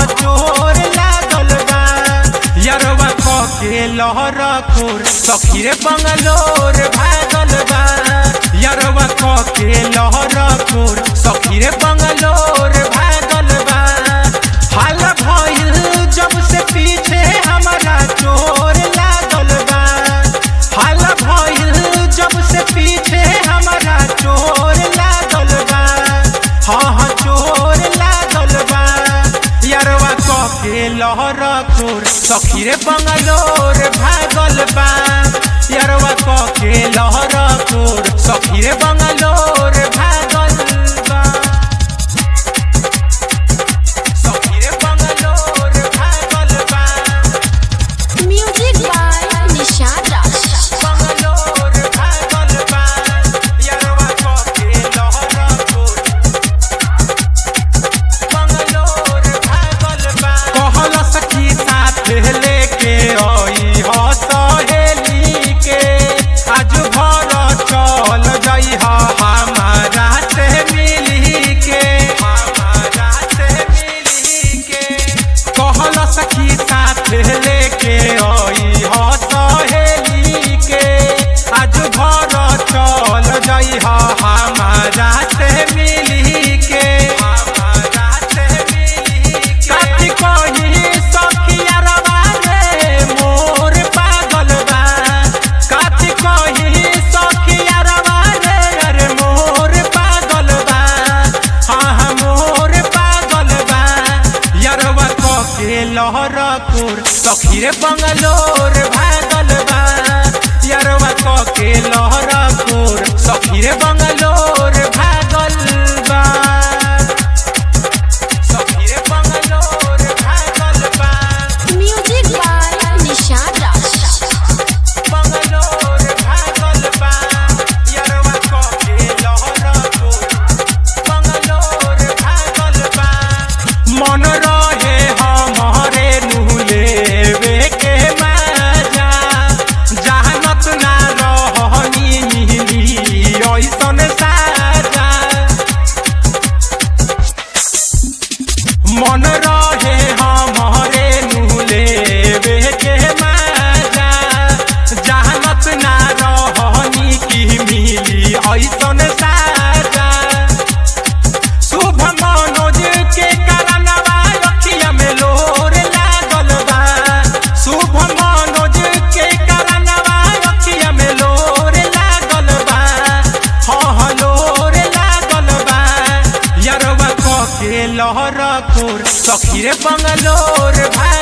चोर लागल बा यरवा क के लहर खोर सखी रे बंगलोर भागल बा यरवा क के लहर खोर सखी रे बंगलोर भागल बा हाल भइल जब से पीछे हमारा चोर लागल बा हाल भइल जब से पीछे हमारा चोर लागल बा हाँ हाँ चोर लागल बा यरवा क के लहर खोर सखी रे बंगलोर भागल बा यरवा क के लहर खोर सखी रे बंगलोर भागल बा सखी रे बंगलोर भागल बा Music by Nishad Raj. Bangalore भागल बा यरवा क के लहर खोर बंगलोर भागल बा कहल सखी साथ लेके आई ह सहेली के आज भर चल जाइ ह हमारा से मिली के हमारा से मिली के कहल सखी साथ लेके आई ह सहेली के आज भर चल जाइ ह हमारा से मिली के हमारा से मिली के काठी कही सखिया रवा रे मोर पागल बा काठी कही सखिया रवा रे अरे मोर पागल बा हाँ हाँ मोर पागल बा यरवा क के लहर कोर सखी रे बंगलोर भागल बा यरवा क के लहर कोर सखी रे बंगलोर भागल बा सखी रे बंगलोर भागल बा Music by Nishad Raj. Bangalore भागल बा यरवा क के लहर कोर बंगलोर भागल बा मन रहे हमारे नुलेवे के मजा जहानत ना रहनी मिली ऐसन साजा मन रहे हमारे नुलेवे के मजा जहानत ना रहनी की मिली ऐसन साजा शुभ मनोज के कारणवा अखिया में लोर लागल बा शुभ मनोज के कारणवा अखिया में लोर लागल बा हाँ हाँ लोर लागल बा यरवा क के लहर खोर सखी रे बंगलोर भा